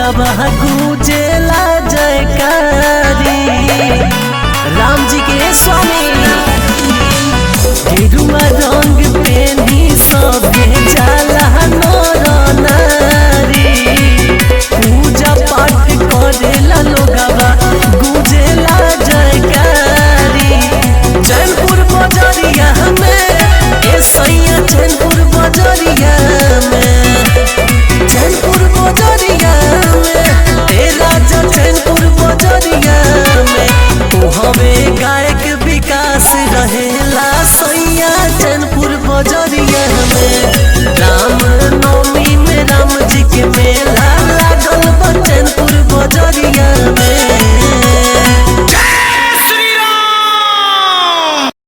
लोगवा गूंजेला जयकारी राम जी के स्वामी गेरुआ रंग पेनी सभे जाला नर नारी पूजा पाठ करेला लोगवा गूंजेला जयकारी जैनपुर बजरिया में ए सैया जैनपुर बजरिया में जैनपुर बजरिया में ए राजा जैनपुर बजरिया में तू हवे गायक विकास रहेला सैया जैनपुर बजरिया में राम नवमी में राम जी के मेला लागल बा जैनपुर बजरिया में